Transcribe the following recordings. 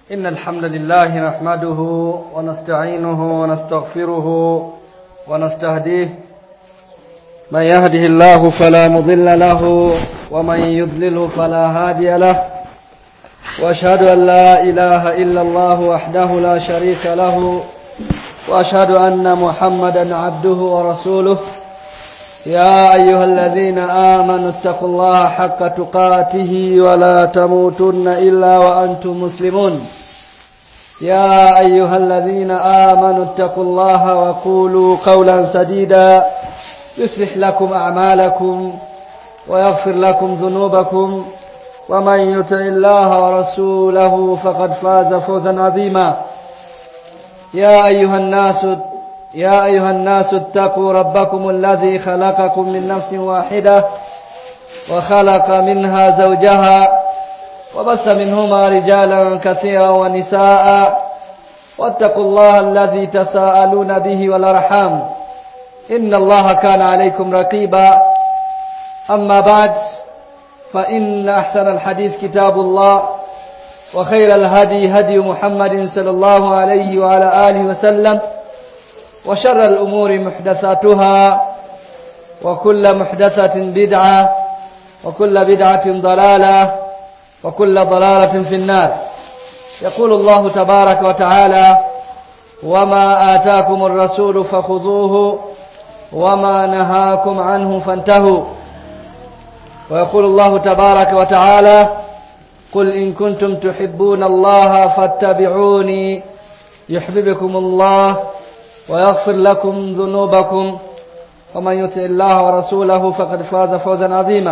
إن الحمد لله نحمده ونستعينه ونستغفره ونستهديه من يهده الله فلا مضل له ومن يضلله فلا هادي له وأشهد أن لا إله إلا الله وحده لا شريك له وأشهد أن محمدا عبده ورسوله يا أيها الذين آمنوا اتقوا الله حق تقاته ولا تموتن إلا وأنتم مسلمون يا أيها الذين آمنوا اتقوا الله وقولوا قولا سديدا يصلح لكم أعمالكم ويغفر لكم ذنوبكم ومن يطع الله ورسوله فقد فاز فوزا عظيما يا أيها الناس يا أيها الناس اتقوا ربكم الذي خلقكم من نفس واحدة وخلق منها زوجها وبث منهما رجالا كثيرا ونساء واتقوا الله الذي تساءلون به والأرحام إن الله كان عليكم رقيبا أما بعد فإن أحسن الحديث كتاب الله وخير الهدي هدي محمد صلى الله عليه وعلى آله وسلم وشر الأمور محدثاتها وكل محدثة بدعة وكل بدعة ضلالة وكل ضلالة في النار يقول الله تبارك وتعالى وما آتاكم الرسول فخذوه وما نهاكم عنه فانتهوا ويقول الله تبارك وتعالى قل إن كنتم تحبون الله فاتبعوني يحببكم الله ويغفر لكم ذنوبكم ومن يطع الله ورسوله فقد فاز فوزا عظيما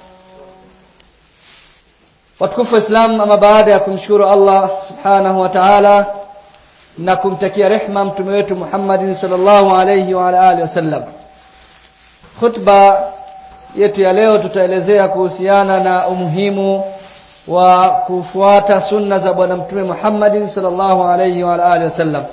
watukufu Islam ama baada ya kumshukuru Allah subhanahu wa ta'ala na kumtakia rehma mtume wetu Muhammadin sallallahu alayhi wa ala alihi wasallam khutba yetu ya leo tutaelezea kuhusiana na umuhimu wa kufuata sunna za bwana mtume Muhammadin sallallahu alayhi wa ala alihi wasallam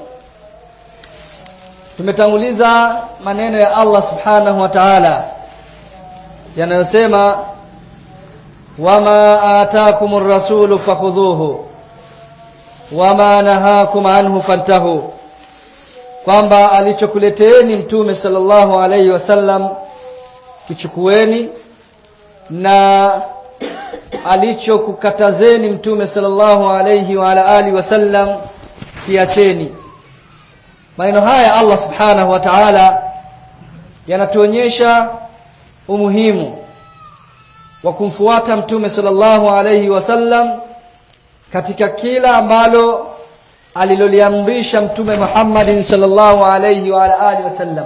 tumetanguliza maneno ya Allah subhanahu wa ta'ala yanayosema wama ataakumur rasulu fakhudhuhu wama nahakum anhu fantahu kwamba alichokuleteeni mtume sallallahu alayhi wasallam kichukueni na alichokukatazeni mtume sallallahu alayhi wa ala alihi wasallam kiacheni maneno haya Allah subhanahu wa ta'ala yanatuonyesha umuhimu wa kumfuata mtume sallallahu alayhi wasallam katika kila ambalo aliloliamrisha mtume Muhammadin sallallahu alayhi wa alihi wasallam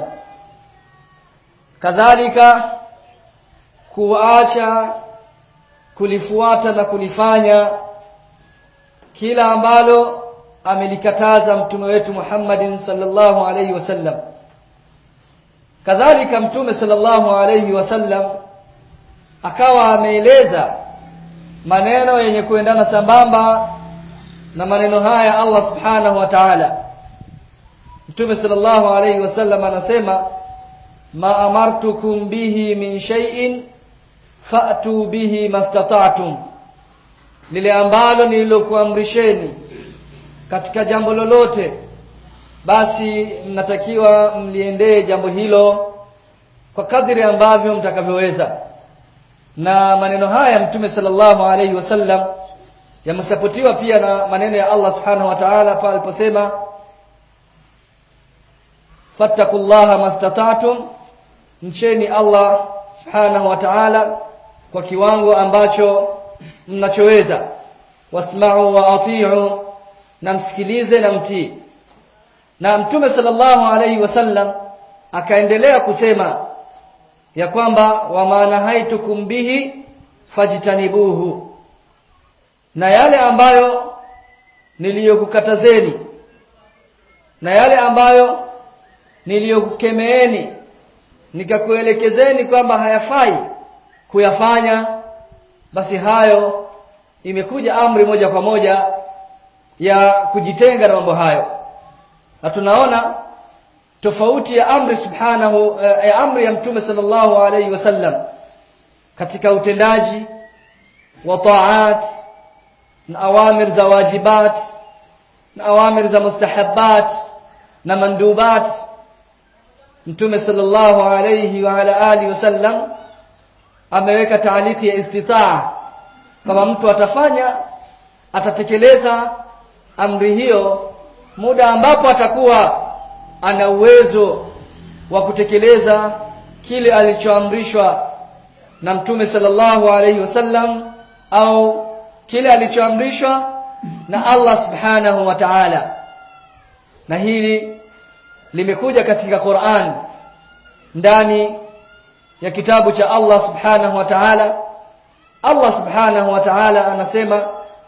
kadhalika kuacha kulifuata na kulifanya kila ambalo amelikataza mtume wetu Muhammadin sallallahu alayhi wasallam kadhalika mtume sallallahu alayhi wasallam akawa ameeleza maneno yenye kuendana sambamba na maneno haya Allah subhanahu wa ta'ala mtume sallallahu alayhi wasallam anasema ma amartukum bihi min shay'in fa'tu bihi mastata'tum lile ambalo nililokuamrisheni katika jambo lolote basi mnatakiwa mliendee jambo hilo kwa kadri ambavyo mtakavyoweza na maneno haya mtume sallallahu alaihi wasallam yamesapotiwa pia na maneno ya Allah subhanahu wa ta'ala pale aliposema fattakullaha mastata'tum mcheni Allah subhanahu wa ta'ala kwa kiwango ambacho mnachoweza wasma'u wa ati'u na msikilize na mtii na mtume sallallahu alaihi wasallam akaendelea kusema ya kwamba wa maana haitukum bihi fajtanibuhu na yale ambayo niliyokukatazeni na yale ambayo niliyokukemeeni nikakuelekezeni kwamba hayafai kuyafanya basi hayo imekuja amri moja kwa moja ya kujitenga na mambo hayo na tunaona tofauti ya amri subhanahu ya amri ya mtume sallallahu alayhi wasallam katika utendaji wa taat na awamir za wajibat na awamir za mustahabbat na mandubat mtume sallallahu alayhi wa ala alihi wasallam ameweka taaliki ya istitaa kama mtu atafanya atatekeleza amri hiyo muda ambapo atakuwa ana uwezo wa kutekeleza kile alichoamrishwa na mtume sallallahu alayhi wasallam au kile alichoamrishwa na Allah subhanahu wa ta'ala na hili limekuja katika Qur'an ndani ya kitabu cha Allah subhanahu wa ta'ala Allah subhanahu wa ta'ala anasema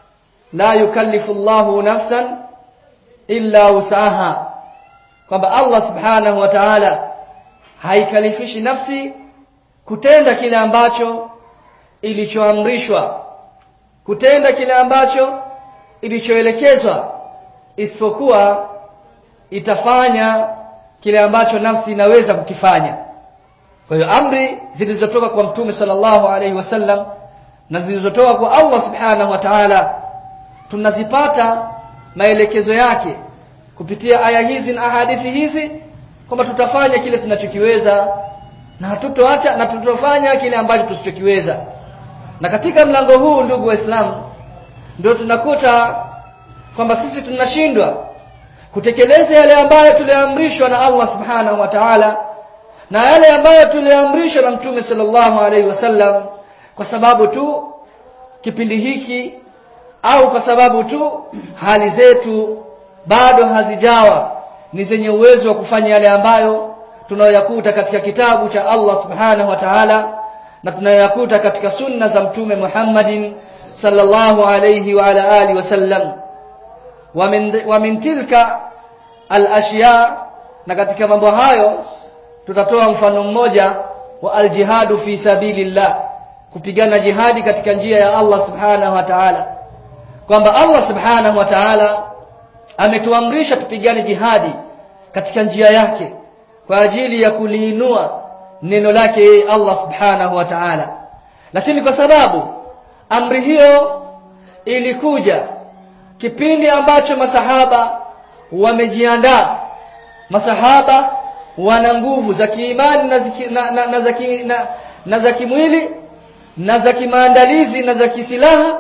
la yukallifu Allahu nafsan illa usaha kwamba Allah subhanahu wa ta'ala haikalifishi nafsi kutenda kile ambacho ilichoamrishwa kutenda kile ambacho ilichoelekezwa isipokuwa itafanya kile ambacho nafsi inaweza kukifanya kwa hiyo amri zilizotoka kwa mtume sallallahu alaihi wasallam na zilizotoka kwa Allah subhanahu wa ta'ala tunazipata maelekezo yake kupitia aya hizi na hadithi hizi kwamba tutafanya kile tunachokiweza na hatutoacha na tutofanya kile ambacho tusichokiweza na katika mlango huu ndugu waislamu ndio tunakuta kwamba sisi tunashindwa kutekeleza yale ambayo tuliamrishwa na Allah subhanahu wa ta'ala na yale ambayo tuliamrishwa na mtume sallallahu alaihi wasallam kwa sababu tu kipindi hiki au kwa sababu tu hali zetu bado hazijawa ni zenye uwezo wa kufanya yale ambayo tunayoyakuta katika kitabu cha Allah subhanahu wa ta'ala na tunayoyakuta katika sunna za mtume Muhammadin sallallahu alayhi wa ala alihi wasallam wa min wa min tilka al-ashya na katika mambo hayo tutatoa mfano mmoja wa al-jihadu fi sabilillah kupigana jihadi katika njia ya Allah subhanahu wa ta'ala kwamba Allah subhanahu wa ta'ala ametuamrisha tupigane jihadi katika njia yake kwa ajili ya kuliinua neno lake yeye Allah subhanahu wa ta'ala lakini kwa sababu amri hiyo ilikuja kipindi ambacho masahaba wamejiandaa masahaba wana nguvu za kiimani na, ziki, na, na, na, za ki, na, na za kimwili na za kimaandalizi na za kisilaha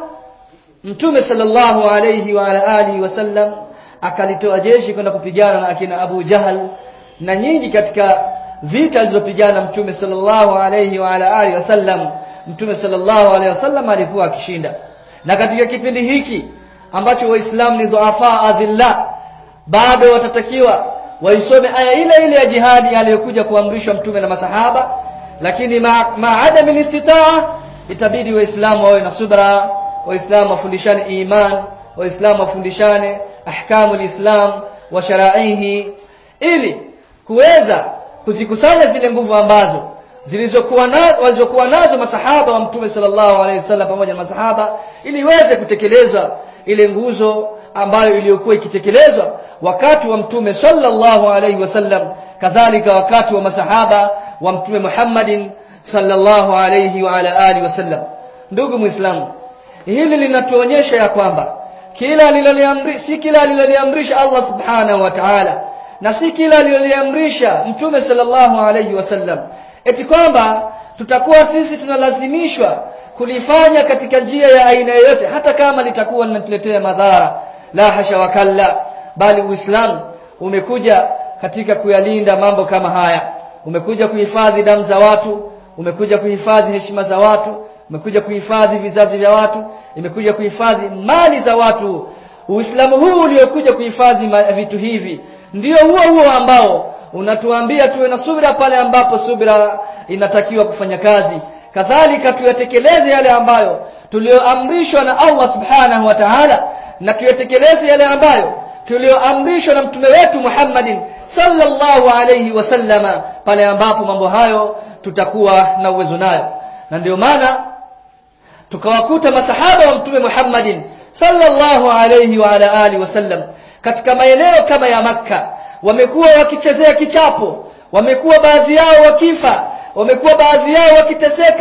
mtume sallallahu alayhi wa ala alihi wasallam akalitoa jeshi kwenda kupigana na akina Abu Jahal na nyingi katika vita alizopigana mtume sallallahu alayhi wa ala alihi wasallam mtume sallallahu alayhi wasallam alikuwa akishinda na katika kipindi hiki ambacho waislamu ni dhuafa adhilla bado watatakiwa waisome aya ile ile ya jihadi aliyokuja kuamrishwa mtume na masahaba lakini ma, ma adam istitaa itabidi waislamu wawe na subra waislamu wafundishane iman waislamu wafundishane ahkamu lislam wa sharaihi ili kuweza kuzikusanya zile nguvu ambazo zilizokuwa nazo walizokuwa nazo masahaba wa mtume sallallahu alaihi wasallam pamoja na masahaba ili iweze kutekelezwa ile nguzo ambayo iliyokuwa ikitekelezwa wakati wa mtume sallallahu alaihi wasallam kadhalika wakati wa masahaba wa mtume Muhammadin sallallahu alaihi wa ala alihi wasallam ndugu muislamu hili linatuonyesha ya kwamba kila aliloliamrisha si kila aliloliamrisha Allah subhanahu wa ta'ala na si kila aliloliamrisha mtume sallallahu alaihi wasallam eti kwamba tutakuwa sisi tunalazimishwa kulifanya katika njia ya aina yoyote hata kama litakuwa linatuletea madhara la hasha wakalla bali uislamu umekuja katika kuyalinda mambo kama haya umekuja kuhifadhi damu za watu umekuja kuhifadhi heshima za watu umekuja kuhifadhi vizazi vya watu imekuja kuhifadhi mali za watu uislamu huu uliokuja kuhifadhi vitu hivi ndio huo huo ambao unatuambia tuwe na subira pale ambapo subira inatakiwa kufanya kazi kadhalika tuyatekeleze yale ambayo tulioamrishwa na Allah subhanahu wa ta'ala na tuyatekeleze yale ambayo tulioamrishwa na mtume wetu Muhammadin sallallahu alayhi wasallama pale ambapo mambo hayo tutakuwa na uwezo nayo na ndio maana tukawakuta masahaba wa mtume Muhammadin sallallahu alayhi wa ala alihi wasallam katika maeneo kama ya Makka wamekuwa wakichezea kichapo wamekuwa baadhi yao wakifa wamekuwa baadhi yao wakiteseka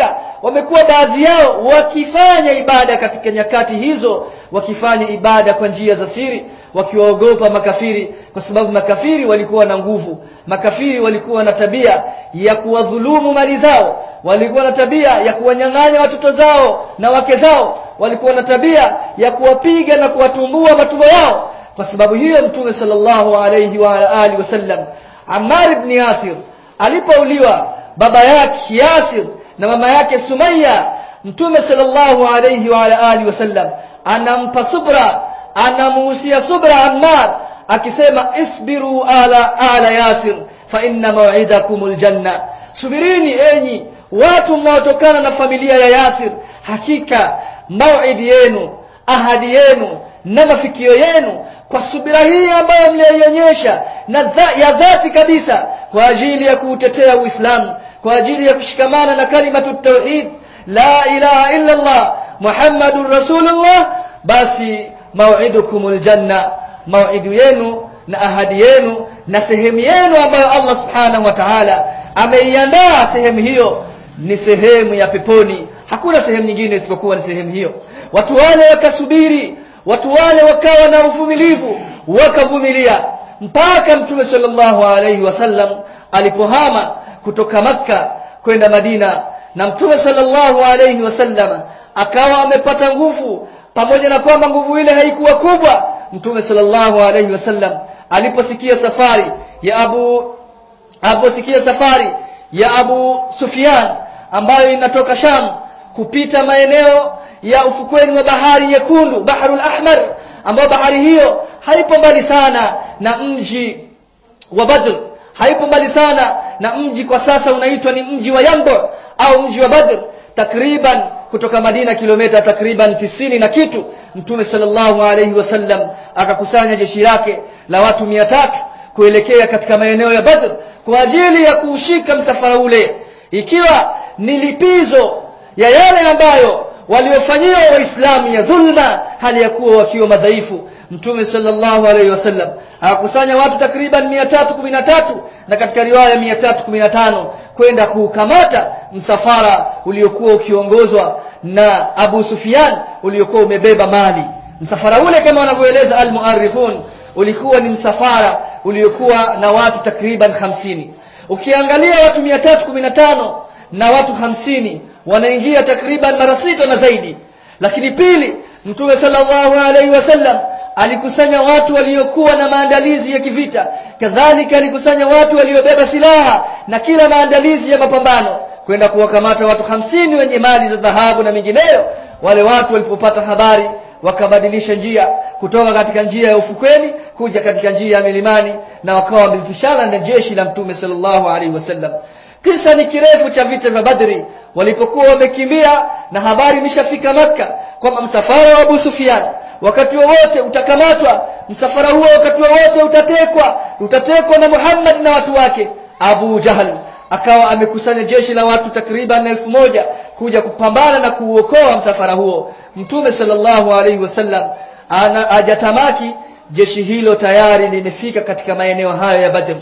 wamekuwa baadhi yao wakifanya ibada katika nyakati hizo wakifanya ibada kwa njia za siri wakiwaogopa makafiri kwa sababu makafiri walikuwa na nguvu makafiri walikuwa na tabia ya kuwadhulumu mali zao walikuwa na tabia ya kuwanyang'anya watoto zao na wake zao walikuwa na tabia ya kuwapiga na kuwatumbua matumbo yao kwa sababu hiyo mtume sallallahu alayhi wa alihi wasallam Ammar ibn Yasir alipouliwa baba yake Yasir na mama yake Sumayya mtume sallallahu alayhi wa alihi wasallam anampa subra anamuhusia subra Ammar akisema isbiru ala ala Yasir fa inna maw'idakumul janna subirini enyi watu mnaotokana na familia ya Yasir hakika mauidi yenu ahadi yenu na mafikio yenu kwa subira hii ambayo mlionyesha na dha, ya dhati kabisa kwa ajili ya kuutetea Uislamu kwa ajili ya kushikamana na kalimatu tauhid la ilaha illa Allah Muhammadur Rasulullah basi mau'idukumul janna mau'idu yenu na ahadi yenu na sehemu yenu ambayo Allah subhanahu wa ta'ala ameiandaa sehemu hiyo ni sehemu ya peponi hakuna sehemu nyingine isipokuwa ni sehemu hiyo watu wale wakasubiri watu wale wakawa na uvumilivu wakavumilia mpaka mtume sallallahu alaihi wasallam alipohama kutoka makka kwenda madina na mtume sallallahu alaihi wasallam akawa amepata nguvu pamoja na kwamba nguvu ile haikuwa kubwa mtume sallallahu alaihi wasallam aliposikia safari ya abu aliposikia safari ya abu sufyan ambayo inatoka sham kupita maeneo ya ufukweni wa bahari nyekundu baharul ahmar ambayo bahari hiyo haipo mbali sana na mji wa badr haipo mbali sana na mji kwa sasa unaitwa ni mji wa yambo au mji wa badr takriban kutoka madina kilomita takriban tisini na kitu mtume sallallahu alaihi wasallam akakusanya jeshi lake la watu mia tatu kuelekea katika maeneo ya badr kwa ajili ya kuushika msafara ule ikiwa ni lipizo ya yale ambayo waliofanyiwa waislamu ya dhulma hali ya kuwa wakiwa madhaifu mtume sallallahu alaihi wasallam akakusanya watu takriban 313 na katika riwaya 315 kwenda kuukamata msafara uliokuwa ukiongozwa na Abu Sufyan uliokuwa umebeba mali msafara ule kama wanavyoeleza almuarrikhun ulikuwa ni msafara uliokuwa na watu takriban hamsini ukiangalia watu 315 na watu hamsini wanaingia takriban mara sita na zaidi lakini pili mtume sallallahu alaihi wasallam alikusanya watu waliokuwa na maandalizi ya kivita kadhalika alikusanya watu waliobeba silaha na kila maandalizi ya mapambano kwenda kuwakamata watu hamsini wenye mali za dhahabu na mingineyo wale watu walipopata habari wakabadilisha njia kutoka katika njia ya ufukweni kuja katika njia ya milimani na wakawa wamepishana na jeshi la mtume sallallahu alaihi wasallam kisa ni kirefu cha vita vya badri walipokuwa wamekimbia na habari imeshafika makka kwamba msafara wa abu sufyan wakati wowote utakamatwa msafara huo wakati wowote utatekwa utatekwa na muhammad na watu wake abu jahal akawa amekusanya jeshi la watu takriban elfu moja kuja kupambana na kuuokoa msafara huo mtume sallallahu alaihi wasallam ana ajatamaki jeshi hilo tayari limefika katika maeneo hayo ya badr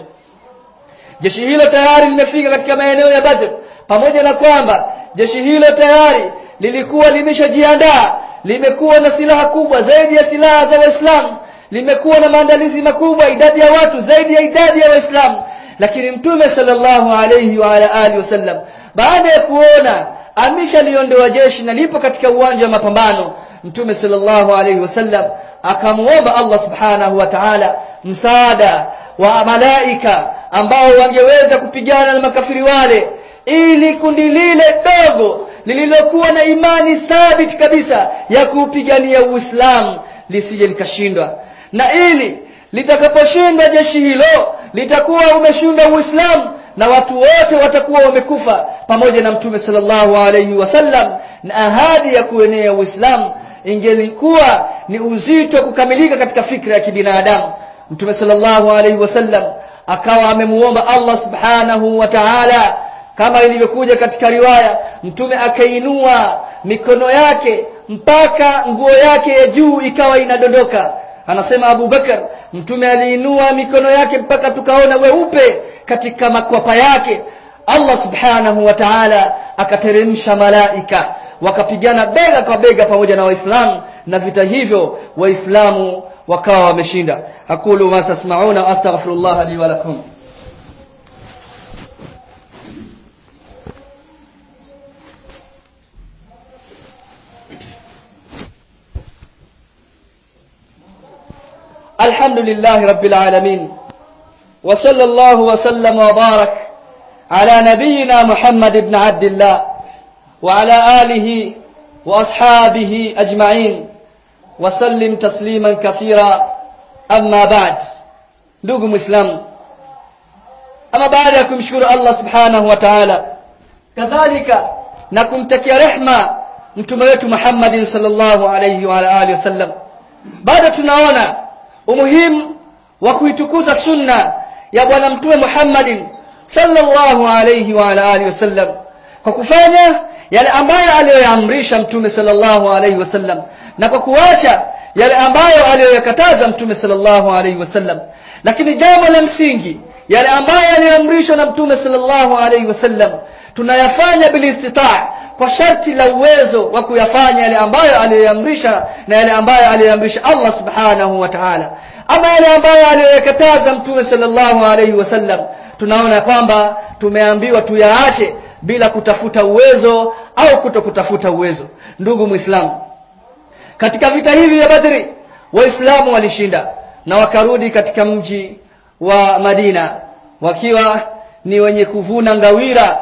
jeshi hilo tayari limefika katika maeneo ya badr pamoja na kwamba jeshi hilo tayari lilikuwa limeshajiandaa limekuwa na silaha kubwa zaidi ya silaha za waislamu limekuwa na maandalizi makubwa idadi ya watu zaidi ya idadi ya waislamu lakini mtume sallallahu alayhi wa ala alihi wasallam baada ya kuona ameshaliondoa jeshi na lipo katika uwanja wa mapambano mtume sallallahu alayhi wasallam akamuomba Allah subhanahu wa ta'ala msaada wa malaika ambao wangeweza kupigana na makafiri wale ili kundi lile dogo lililokuwa na imani thabiti kabisa ya kuupigania Uislamu lisije likashindwa na ili litakaposhindwa jeshi hilo litakuwa umeshinda Uislamu na watu wote watakuwa wamekufa pamoja na Mtume sallallahu alayhi wasallam na ahadi ya kuenea Uislamu ingelikuwa ni uzito kukamilika katika fikra ya kibinadamu Mtume sallallahu alayhi wasallam akawa amemuomba Allah subhanahu wa ta'ala kama ilivyokuja katika riwaya mtume akainua mikono yake mpaka nguo yake ya juu ikawa inadondoka anasema Abu Bakar mtume aliinua mikono yake mpaka tukaona weupe katika makwapa yake Allah subhanahu wa ta'ala akateremsha malaika wakapigana bega kwa bega pamoja na waislamu na vita hivyo waislamu wakawa wameshinda aqulu ma tasma'una astaghfirullah li wa lakum الحمد لله رب العالمين وصلى الله وسلم وبارك على نبينا محمد بن عبد الله وعلى آله وأصحابه أجمعين وسلم تسليما كثيرا أما بعد ndugu muislamu ama baada ya kumshukuru Allah subhanahu wa ta'ala kadhalika na kumtakia rehma mtume wetu Muhammad sallallahu alayhi wa alihi wasallam bado tunaona umuhimu wa kuitukuza sunna ya bwana mtume Muhammad sallallahu alayhi wa alihi wasallam kwa kufanya yale ambayo aliyoyaamrisha mtume sallallahu alayhi wasallam na kwa kuacha yale ambayo aliyoyakataza mtume sallallahu alayhi wasallam lakini jambo la msingi yale ambayo aliyoamrishwa na mtume sallallahu alayhi wasallam tunayafanya bilistitaa kwa sharti la uwezo wa kuyafanya yale ambayo aliyoamrisha na yale ambayo aliyoamrisha Allah subhanahu wa ta'ala ama yale ambayo aliyoyakataza mtume sallallahu alayhi wasallam tunaona kwamba tumeambiwa tuyaache bila kutafuta uwezo au kutokutafuta uwezo ndugu muislamu katika vita hivi vya Badri waislamu walishinda na wakarudi katika mji wa Madina wakiwa ni wenye kuvuna ngawira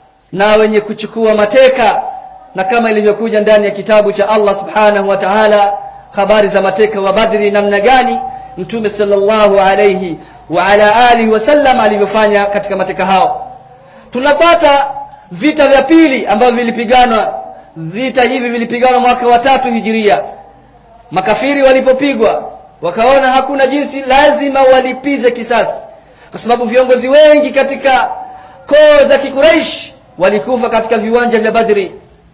na wenye kuchukua mateka na kama ilivyokuja ndani ya kitabu cha Allah subhanahu wa ta'ala habari za mateka wa Badri namna gani mtume sallallahu alayhi wa ala alihi wasallam alivyofanya katika mateka hao tunapata vita vya pili ambavyo vilipiganwa vita hivi vilipiganwa mwaka wa tatu hijiria makafiri walipopigwa wakaona hakuna jinsi lazima walipize kisasi kwa sababu viongozi wengi katika koo za kikuraish walikufa katika viwanja vya badri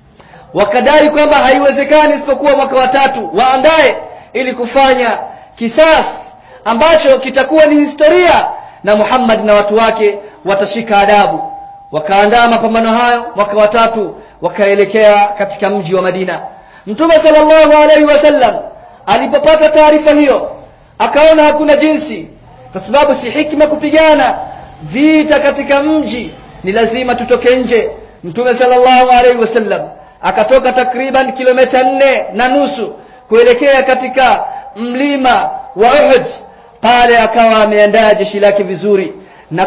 wakadai kwamba haiwezekani isipokuwa mwaka wa tatu waandae ili kufanya kisasi ambacho kitakuwa ni historia na Muhammad na watu wake watashika adabu wakaandaa mapambano hayo mwaka wa tatu wakaelekea katika mji wa Madina Mtume sallallahu alaihi wasallam alipopata taarifa hiyo akaona hakuna jinsi kwa sababu si hikma kupigana vita katika mji ni lazima tutoke nje Mtume sallallahu alaihi wasallam akatoka takriban kilomita nne na nusu kuelekea katika mlima wa Uhud pale akawa ameandaa jeshi lake vizuri na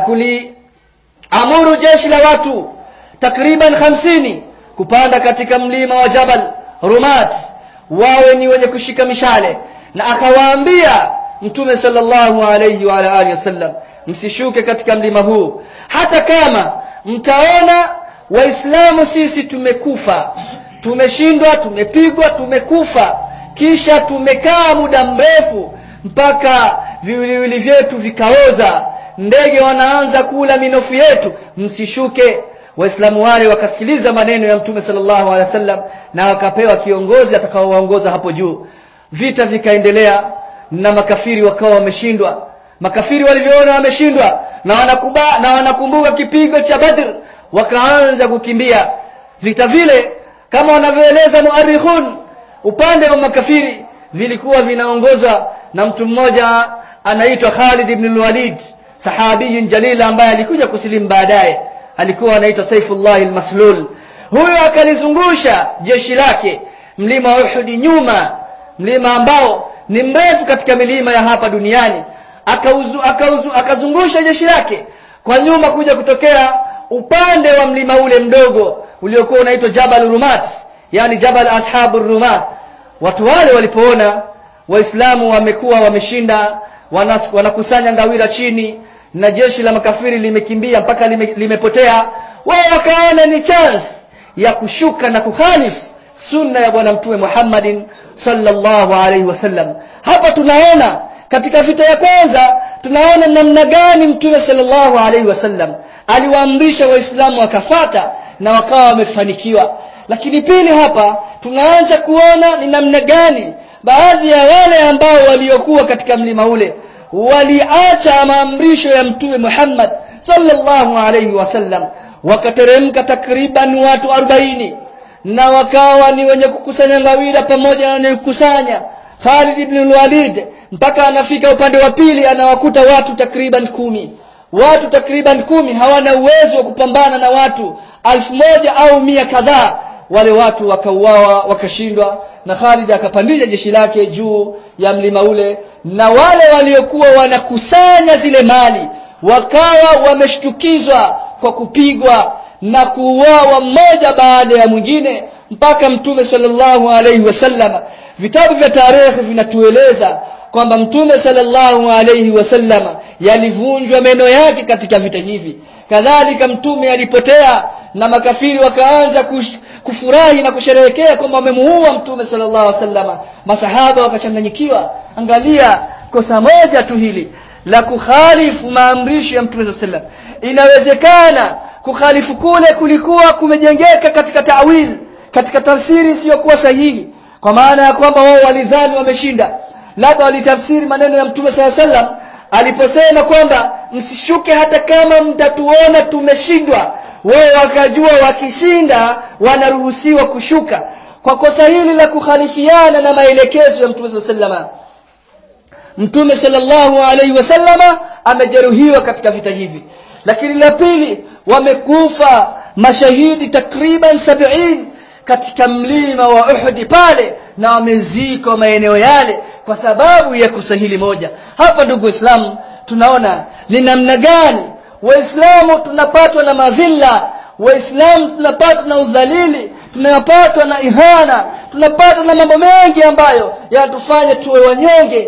kuliamuru jeshi la watu takriban hamsini kupanda katika mlima wa Jabal Rumat wawe ni wenye kushika mishale na akawaambia mtume sallallahu alayhi wa alihi wasallam msishuke katika mlima huu hata kama mtaona waislamu sisi tumekufa tumeshindwa tumepigwa tumekufa kisha tumekaa muda mrefu mpaka viwiliwili vyetu vikaoza ndege wanaanza kula minofu yetu msishuke waislamu wale wakasikiliza maneno ya mtume sallallahu alaihi wasallam na wakapewa kiongozi atakaowaongoza hapo juu vita vikaendelea na makafiri wakawa wameshindwa makafiri walivyoona wameshindwa na wanakuba na wanakumbuka kipigo cha Badr wakaanza kukimbia vita vile kama wanavyoeleza muarikhun upande wa makafiri vilikuwa vinaongozwa na mtu mmoja anaitwa Khalid ibn al-Walid sahabiyun jalil ambaye alikuja kusilimu baadaye alikuwa anaitwa Saifullah al-Maslul huyo akalizungusha jeshi lake mlima wa Uhud nyuma mlima ambao ni mrefu katika milima ya hapa duniani akauzu, akauzu, akazungusha jeshi lake kwa nyuma kuja kutokea upande wa mlima ule mdogo uliokuwa unaitwa Jabal Rumat yani Jabal Ashabur Rumat watu wale walipoona waislamu wamekuwa wameshinda wanakusanya ngawira chini na jeshi la makafiri limekimbia mpaka lime, limepotea wao wakaona ni chance ya kushuka na kukhalifu sunna ya bwana mtume Muhammadin sallallahu alaihi wasallam hapa tunaona katika vita ya kwanza tunaona namna gani mtume sallallahu alaihi wasallam aliwaamrisha waislamu wakafata na wakawa wamefanikiwa lakini pili hapa tunaanza kuona ni namna gani baadhi ya wale ambao waliokuwa katika mlima ule waliacha maamrisho ya mtume Muhammad sallallahu alaihi wasallam wakateremka takriban watu arobaini na wakawa ni wenye kukusanya ngawira pamoja na wenye kukusanya Khalid ibn al-Walid mpaka anafika upande wa pili anawakuta watu takriban kumi watu takriban kumi hawana uwezo wa kupambana na watu alfu moja au mia kadhaa wale watu wakauawa wakashindwa na Khalid akapandisha jeshi lake juu ya mlima ule na wale waliokuwa wanakusanya zile mali wakawa wameshtukizwa kwa kupigwa na kuuawa mmoja baada ya mwingine mpaka mtume sallallahu alaihi wasallam vitabu vya tarehe vinatueleza kwamba mtume sallallahu alaihi wasallam yalivunjwa meno yake katika vita hivi kadhalika mtume alipotea na makafiri wakaanza kush, kufurahi na kusherehekea kwamba wamemuua mtume sallallahu alaihi wasallam masahaba wakachanganyikiwa angalia kosa moja tu hili la kukhalifu maamrisho ya mtume sallallahu alaihi wasallam inawezekana kukhalifu kule kulikuwa kumejengeka katika tawil katika tafsiri isiyokuwa sahihi kwa maana ya kwamba wao walidhani wameshinda labda walitafsiri maneno ya mtume saa sallam aliposema kwamba msishuke hata kama mtatuona tumeshindwa wao wakajua wakishinda wanaruhusiwa kushuka kwa kosa hili la kukhalifiana na maelekezo ya mtume saa sallama mtume sallallahu alaihi wasallama amejeruhiwa katika vita hivi lakini la pili wamekufa mashahidi takriban sabiin katika mlima wa Uhud pale na wamezikwa maeneo yale kwa sababu ya kosa hili moja hapa ndugu waislamu tunaona ni namna gani waislamu tunapatwa na madhila waislamu tunapatwa na udhalili tunapatwa na ihana tunapatwa na mambo mengi ambayo yanatufanya tuwe wanyonge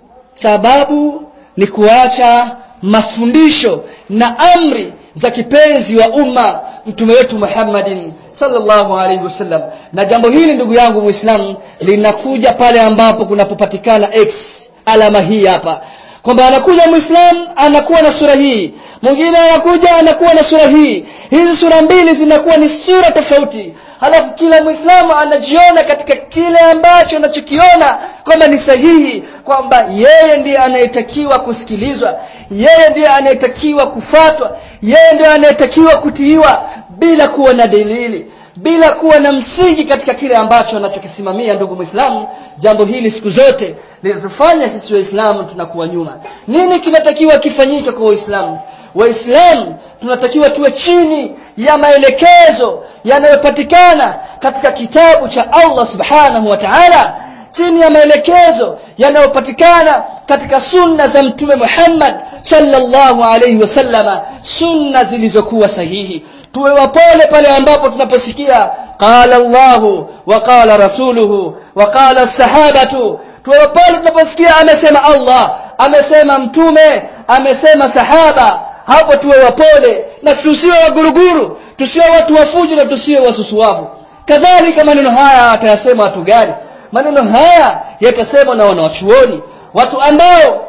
sababu ni kuacha mafundisho na amri za kipenzi wa umma mtume wetu Muhammadin sallallahu alaihi wasallam na jambo hili ndugu yangu muislamu linakuja pale ambapo kunapopatikana x alama hii hapa kwamba anakuja muislamu anakuwa na sura hii mwingine anakuja anakuwa na sura hii hizi sura mbili zinakuwa ni sura tofauti halafu kila muislamu anajiona katika kile ambacho anachokiona kwamba ni sahihi kwamba yeye ndiye anayetakiwa kusikilizwa yeye ndiye anayetakiwa kufatwa yeye ndiye anayetakiwa kutiiwa bila kuwa na dalili bila kuwa na msingi katika kile ambacho anachokisimamia ndugu muislamu jambo hili siku zote linatufanya sisi waislamu tunakuwa nyuma nini kinatakiwa kifanyike kwa waislamu waislamu tunatakiwa tuwe chini ya maelekezo yanayopatikana katika kitabu cha Allah subhanahu wa ta'ala chini ya maelekezo yanayopatikana katika sunna za mtume Muhammad sallallahu alayhi wasallama sunna zilizokuwa sahihi tuwe wapole pale ambapo tunaposikia qala Allahu wa qala rasuluhu wa qala sahabatu tuwe wapole tunaposikia amesema Allah amesema mtume amesema sahaba hapo tuwe wapole na tusiwe waguruguru tusiwe watu wafujo na tusiwe wasusuavu kadhalika maneno haya atayasema watu gani maneno haya yatasemwa na wanawachuoni watu ambao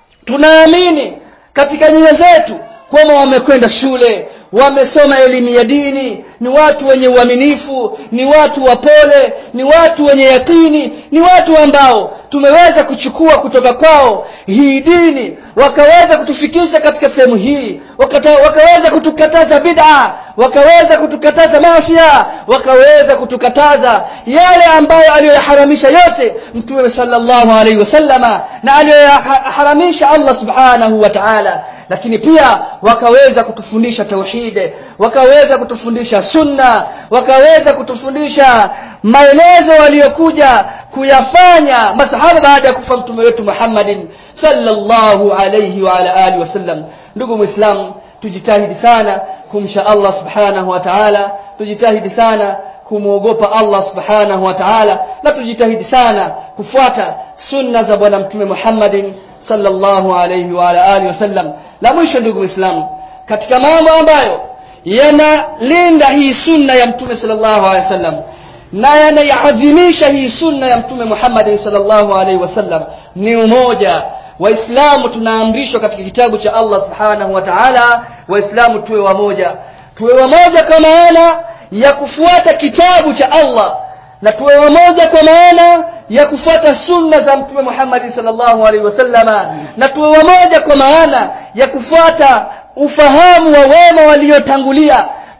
tunaamini katika nyoyo zetu kwamba wamekwenda shule wamesoma elimu ya dini ni watu wenye uaminifu ni watu wapole ni watu wenye yakini ni watu ambao tumeweza kuchukua kutoka kwao hii dini wakaweza kutufikisha katika sehemu hii wakata, wakaweza kutukataza bid'a wakaweza kutukataza masia wakaweza kutukataza yale ambayo aliyoyaharamisha yote mtume sallallahu alaihi wasallama na aliyoyaharamisha Allah subhanahu wa ta'ala lakini pia wakaweza kutufundisha tauhid wakaweza kutufundisha sunna wakaweza kutufundisha maelezo waliyokuja kuyafanya masahaba baada ya kufa mtume wetu Muhammadin sallallahu alayhi wa ala alihi wasallam ndugu muislam tujitahidi sana kumsha Allah subhanahu wa ta'ala tujitahidi sana kumwogopa Allah subhanahu wa ta'ala na tujitahidi sana kufuata sunna za bwana mtume Muhammadin sallallahu alayhi wa ala alihi wasallam la mwisho ndugu Uislamu katika mambo ambayo yanalinda hii sunna ya mtume sallallahu alaihi wasallam na yanayaadhimisha hii sunna ya mtume Muhammad sallallahu alaihi wasallam ni umoja waislamu tunaamrishwa katika kitabu cha Allah subhanahu wa ta'ala waislamu tuwe wamoja tuwe wamoja kwa maana ya kufuata kitabu cha Allah na tuwe wamoja kwa maana ya kufuata sunna za mtume Muhammad sallallahu alaihi wasallama na tuwe wamoja kwa maana ya kufuata ufahamu wa wema waliotangulia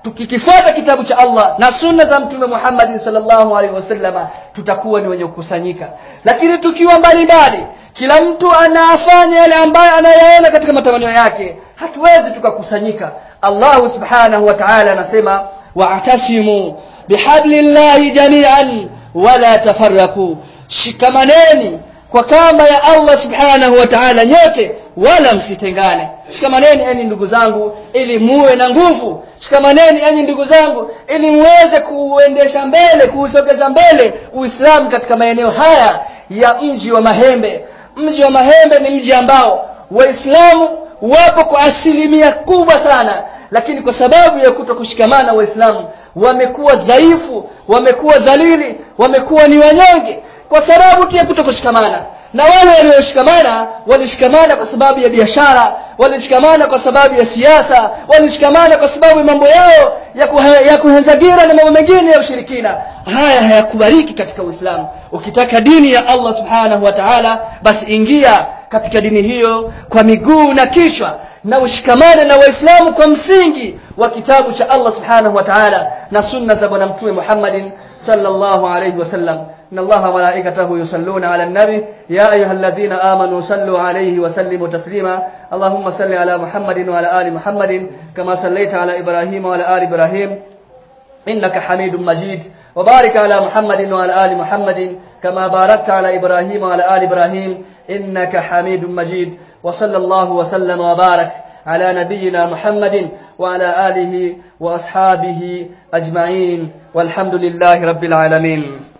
tukikifuata kitabu cha Allah na sunna za mtume Muhammad sallallahu alaihi wasallama tutakuwa ni wenye kukusanyika lakini tukiwa mbali mbali kila mtu anafanya yale ambayo anayaona katika matamanio yake hatuwezi tukakusanyika Allah subhanahu wa ta'ala anasema wa'tasimu bihablillahi jami'an wala tafarraqu shikamaneni kwa kamba ya Allah subhanahu wa ta'ala nyote wala msitengane shikamaneni enyi ndugu zangu ili muwe na nguvu shikamaneni enyi ndugu zangu ili muweze kuuendesha mbele kuusogeza mbele uislamu katika maeneo haya ya mji wa mahembe mji wa mahembe ni mji ambao waislamu wapo kwa asilimia kubwa sana lakini kwa sababu ya kuto kushikamana waislamu wamekuwa dhaifu wamekuwa dhalili wamekuwa ni wanyonge kwa sababu tu ya kuto kushikamana na wale walioshikamana walishikamana kwa sababu ya biashara walishikamana kwa sababu ya siasa walishikamana kwa sababu ya mambo yao ya, kuhe, ya kuhenzagira na mambo mengine ya ushirikina haya hayakubaliki katika uislamu ukitaka dini ya allah subhanahu wa taala basi ingia katika dini hiyo kwa miguu na kichwa na ushikamane na waislamu kwa msingi wa kitabu cha allah subhanahu wa taala na sunna za bwana mtume muhammadin sallallahu alayhi wasallam إن الله وملائكته يصلون على النبي يا أيها الذين آمنوا صلوا عليه وسلموا تسليما اللهم صل على محمد وعلى آل محمد كما صليت على إبراهيم وعلى آل إبراهيم إنك حميد مجيد وبارك على محمد وعلى آل محمد كما باركت على إبراهيم وعلى آل إبراهيم إنك حميد مجيد وصلى الله وسلم وبارك على نبينا محمد وعلى آله وأصحابه أجمعين والحمد لله رب العالمين